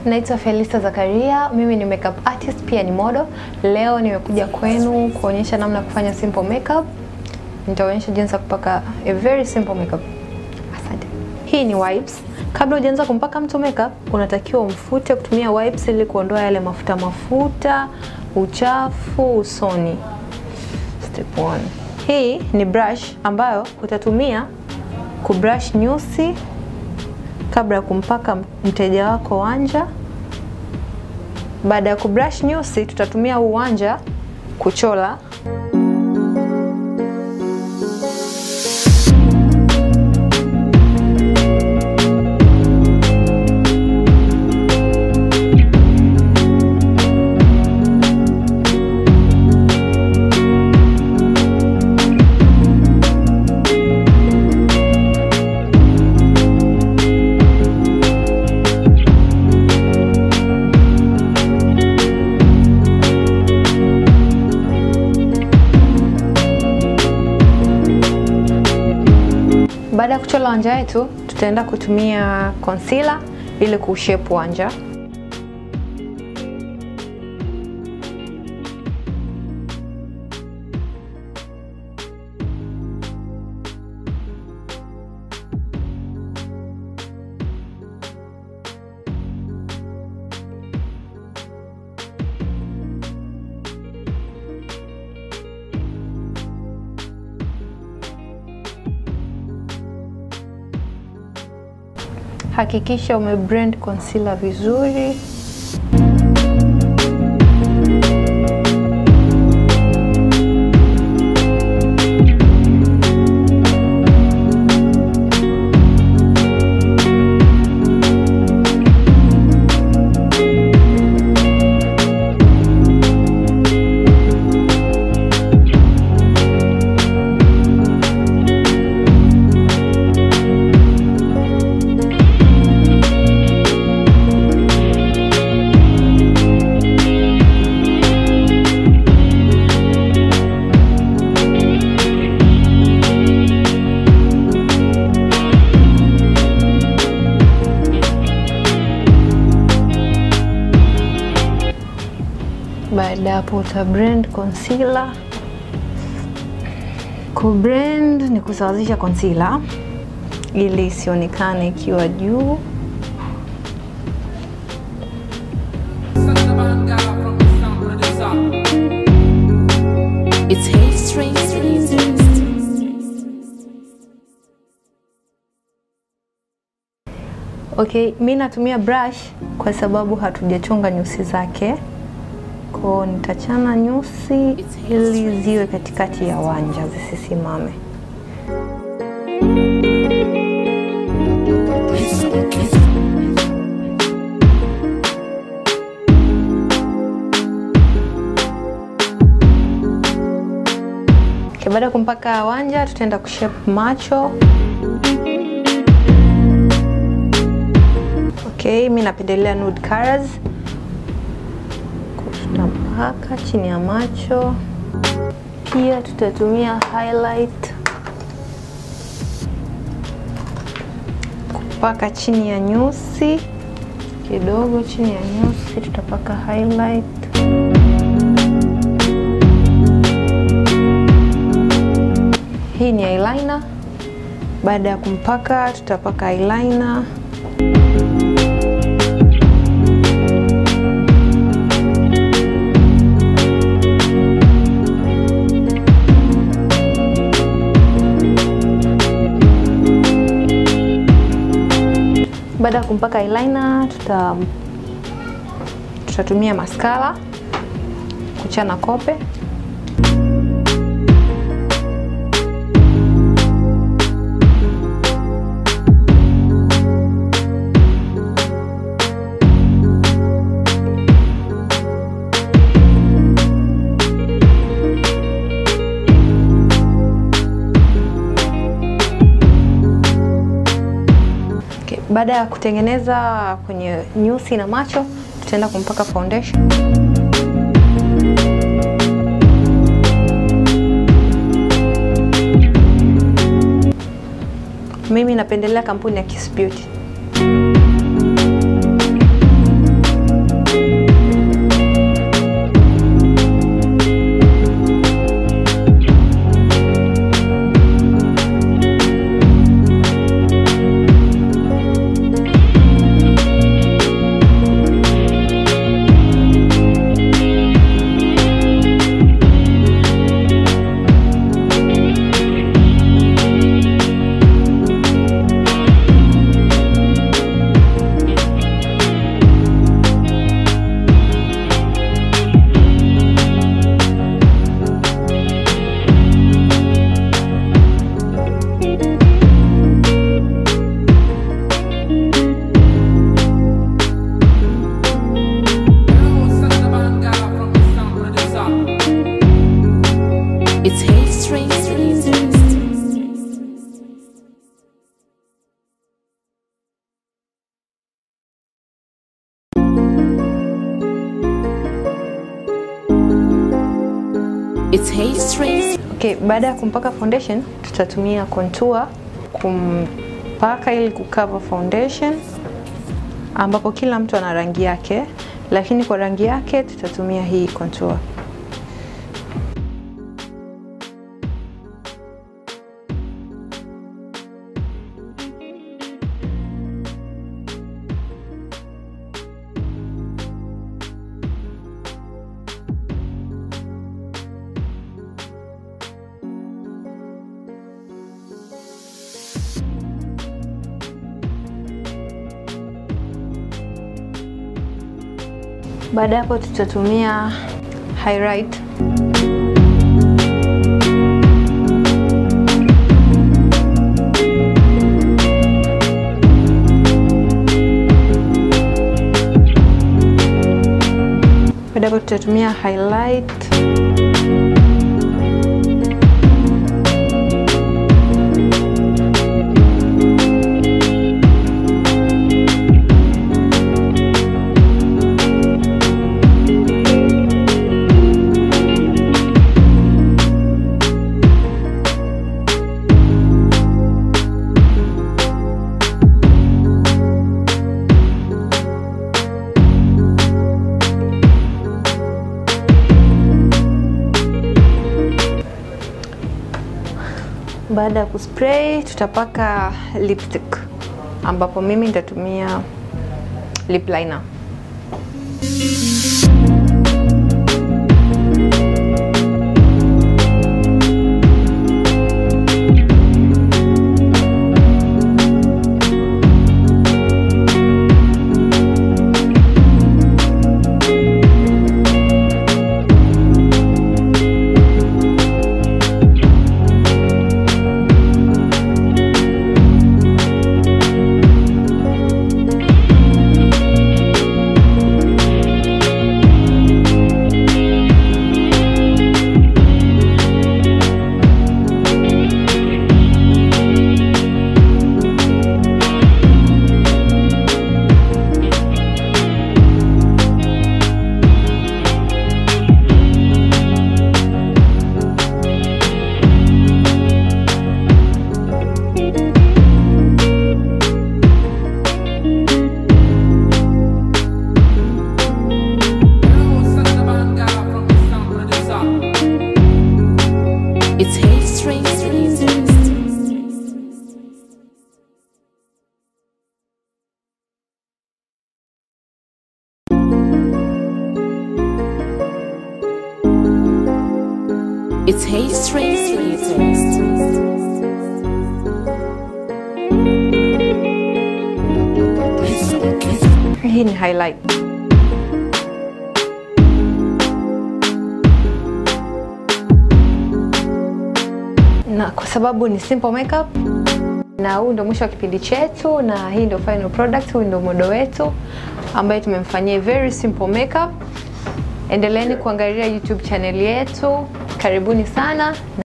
naitwa Felista Zakaria, mimi ni makeup artist pia ni model. Leo nimekuja kwenu kuonyesha namna ya kufanya simple makeup. Nitaonyesha jinsi ya kupaka a very simple makeup. Asante. Hii ni wipes. Kabla hujaanza kumpaka mtu makeup, unatakiwa umfute kutumia wipes ili kuondoa yale mafuta mafuta, uchafu usoni. Step one. Hii ni brush ambayo utatumia kubrush nyusi kabla ya kumpaka mteja wako wanja. Baada ya kubrush nyusi, tutatumia huu wanja kuchola. Baada ya kuchola wanja wetu, tutaenda kutumia concealer ili kushape wanja. Hakikisha umeblend concealer vizuri. Baada ya hapo uta blend concealer. Ku blend ni kusawazisha concealer ili isionekane ikiwa juu. It's hate strings. Okay, mi natumia brush kwa sababu hatujachonga nyusi zake. Kwa nitachana nyusi ili ziwe katikati ya wanja zisisimame. Okay, baada ya kumpaka wanja tutaenda kushape macho. Okay, mi napendelea nude colors. Tutapaka chini ya macho, pia tutatumia highlight kupaka chini ya nyusi kidogo. Chini ya nyusi tutapaka highlight. Hii ni eyeliner. Baada ya kumpaka, tutapaka eyeliner. Baada ya kumpaka eyeliner, tuta tutatumia mascara kuchana kope. Okay, baada ya kutengeneza kwenye nyusi na macho, tutaenda kumpaka foundation. Mimi napendelea kampuni ya Kiss Beauty. It's H Strings. Okay, baada ya kumpaka foundation tutatumia contour kumpaka ili kucover foundation, ambapo kila mtu ana rangi yake, lakini kwa rangi yake tutatumia hii contour. Baada ya hapo tutatumia highlight baada ya hapo tutatumia highlight Baada ya kuspray tutapaka lipstick, ambapo mimi nitatumia lip liner. It's H Strings. It's H Strings. Hii ni highlight. Na kwa sababu ni simple makeup na huu ndio mwisho wa kipindi chetu, na hii ndio final product. Huu ndio modo wetu ambaye tumemfanyia very simple makeup. Endeleeni kuangalia YouTube channel yetu. Karibuni sana.